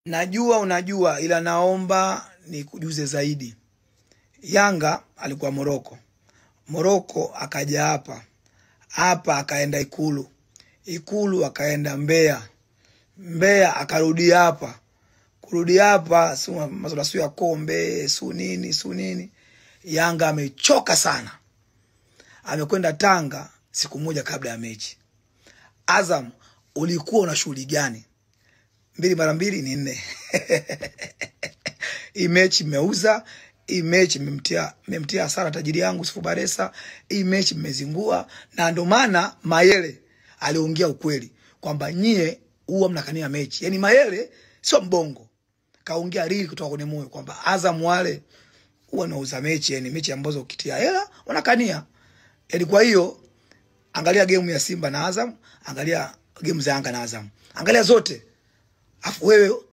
Najua unajua, ila naomba nikujuze zaidi. Yanga alikuwa Moroko, Moroko akaja hapa hapa, akaenda Ikulu, Ikulu akaenda Mbeya, Mbeya akarudi hapa, kurudi hapa si masuala sio ya kombe su nini su nini. Yanga amechoka sana, amekwenda Tanga siku moja kabla ya mechi. Azam, ulikuwa una shughuli gani? mbili mara mbili ni nne. Hii mechi mmeuza, hii mechi mmemtia mmemtia hasara tajiri yangu Sifu Baresa, hii mechi mmezingua, na ndo maana Mayele aliongea ukweli kwamba nyie huwa mnakania mechi. Yani Mayele sio mbongo, kaongea rili kutoka kwenye moyo kwamba Azam wale huwa nauza mechi, yani mechi ambazo ukitia hela wanakania. Yani kwa hiyo angalia game ya Simba na Azam, angalia game za Yanga na Azam, angalia zote afu wewe